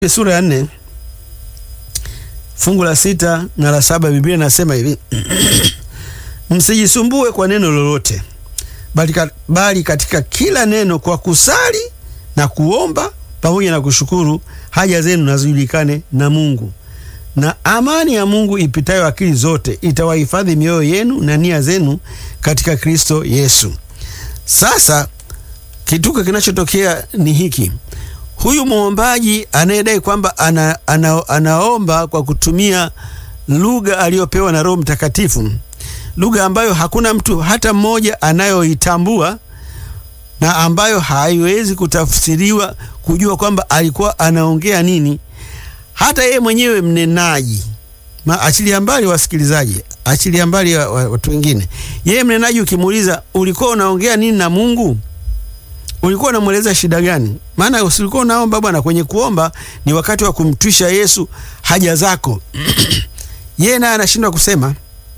sura ya nne fungu la sita na la saba Biblia inasema hivi msijisumbue kwa neno lolote, bali, ka, bali katika kila neno kwa kusali na kuomba pamoja na kushukuru haja zenu nazijulikane na Mungu, na amani ya Mungu ipitayo akili zote itawahifadhi mioyo yenu na nia zenu katika Kristo Yesu. Sasa kituko kinachotokea ni hiki huyu mwombaji anayedai kwamba ana, ana, anaomba kwa kutumia lugha aliyopewa na Roho Mtakatifu, lugha ambayo hakuna mtu hata mmoja anayoitambua na ambayo haiwezi kutafsiriwa kujua kwamba alikuwa anaongea nini. Hata yeye mwenyewe mnenaji, achilia mbali wasikilizaji, achilia mbali watu wengine, yeye mnenaji, ukimuuliza ulikuwa unaongea nini na Mungu ulikuwa unamweleza shida gani? Maana usilikuwa unaomba bwana. Kwenye kuomba ni wakati wa kumtwisha Yesu haja zako. Yeye naye anashindwa kusema,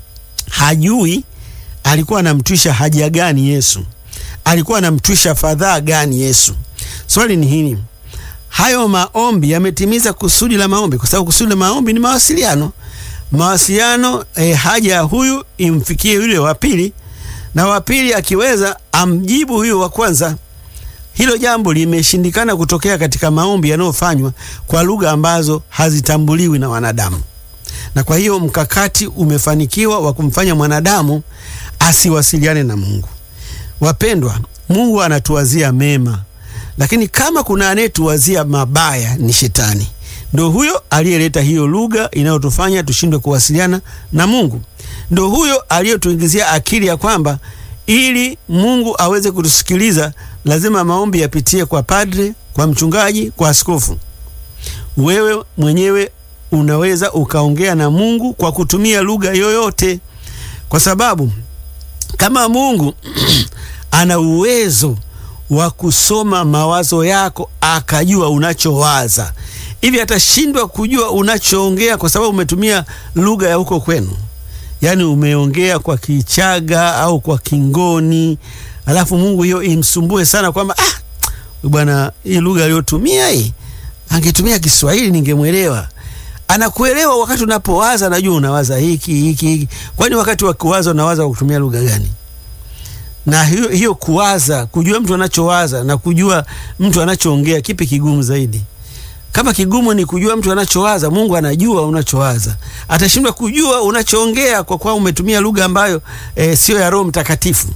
hajui alikuwa anamtwisha haja gani Yesu, alikuwa anamtwisha fadhaa gani Yesu. Swali ni hili, hayo maombi yametimiza kusudi la maombi? Kwa sababu kusudi la maombi ni mawasiliano. Mawasiliano eh, haja ya huyu imfikie yule wa pili, na wa pili akiweza amjibu huyu wa kwanza. Hilo jambo limeshindikana kutokea katika maombi yanayofanywa kwa lugha ambazo hazitambuliwi na wanadamu, na kwa hiyo mkakati umefanikiwa wa kumfanya mwanadamu asiwasiliane na Mungu. Wapendwa, Mungu anatuwazia mema, lakini kama kuna anayetuwazia mabaya ni Shetani. Ndo huyo aliyeleta hiyo lugha inayotufanya tushindwe kuwasiliana na Mungu. Ndo huyo aliyotuingizia akili ya kwamba ili Mungu aweze kutusikiliza lazima maombi yapitie kwa padre, kwa mchungaji, kwa askofu. Wewe mwenyewe unaweza ukaongea na Mungu kwa kutumia lugha yoyote, kwa sababu kama Mungu ana uwezo wa kusoma mawazo yako akajua unachowaza, hivi atashindwa kujua unachoongea kwa sababu umetumia lugha ya huko kwenu? Yaani umeongea kwa Kichaga au kwa Kingoni, alafu Mungu hiyo imsumbue sana kwamba ah, bwana, hii lugha aliyotumia hii, angetumia Kiswahili ningemwelewa. Anakuelewa wakati unapowaza, najua unawaza hiki hiki hiki. Kwani wakati wa kuwaza unawaza kwa kutumia lugha gani? Na hiyo, hiyo kuwaza, kujua mtu anachowaza na kujua mtu anachoongea, kipi kigumu zaidi? Kama kigumu ni kujua mtu anachowaza, Mungu anajua unachowaza. Atashindwa kujua unachoongea kwa kuwa umetumia lugha ambayo e, sio ya Roho Mtakatifu.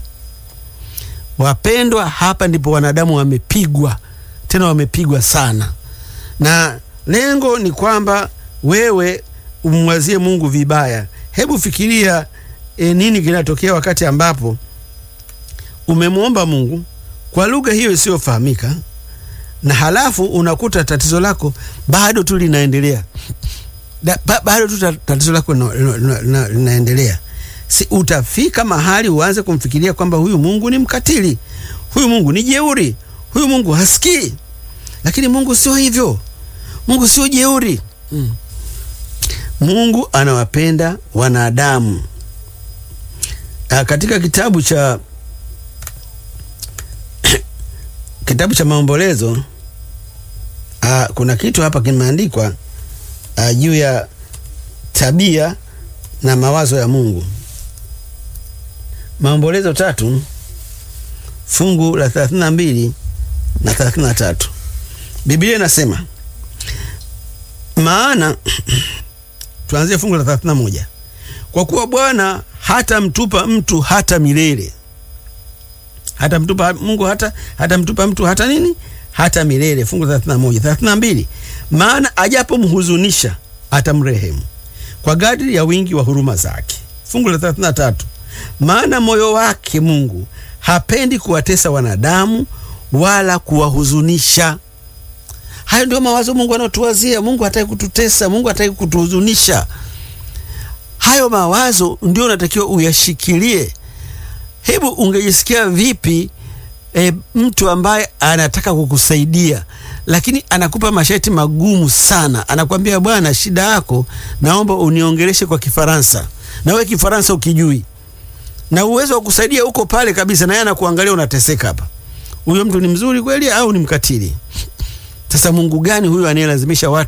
Wapendwa, hapa ndipo wanadamu wamepigwa, tena wamepigwa sana, na lengo ni kwamba wewe umwazie Mungu vibaya. Hebu fikiria e, nini kinatokea wakati ambapo umemwomba Mungu kwa lugha hiyo isiyofahamika na halafu unakuta tatizo lako bado tu linaendelea, ba, bado tu tatizo lako linaendelea. Si utafika mahali uanze kumfikiria kwamba huyu Mungu ni mkatili, huyu Mungu ni jeuri, huyu Mungu hasikii. Lakini Mungu sio hivyo, Mungu sio jeuri mm. Mungu anawapenda wanadamu. A, katika kitabu cha kitabu cha Maombolezo uh, kuna kitu hapa kimeandikwa uh, juu ya tabia na mawazo ya Mungu. Maombolezo tatu fungu la thelathini na mbili na thelathini na tatu Biblia inasema maana tuanzie fungu la thelathini na moja kwa kuwa Bwana hata mtupa mtu hata milele hata mtupa Mungu hata hata mtupa mtu hata nini hata milele. Fungu 31 32, maana ajapomhuzunisha atamrehemu kwa kadri ya wingi wa huruma zake. Fungu la 33, maana moyo wake Mungu hapendi kuwatesa wanadamu wala kuwahuzunisha. Hayo ndio mawazo Mungu anayotuwazia. Mungu hataki kututesa, Mungu hataki kutuhuzunisha. Hayo mawazo ndio unatakiwa uyashikilie. Hebu ungejisikia vipi e, mtu ambaye anataka kukusaidia lakini anakupa masharti magumu sana, anakwambia bwana, shida yako naomba uniongeleshe kwa Kifaransa, na wewe Kifaransa ukijui, na uwezo wa kusaidia uko pale kabisa, na yeye anakuangalia unateseka hapa. Huyo mtu ni mzuri kweli au ni mkatili? Sasa Mungu gani huyu anayelazimisha watu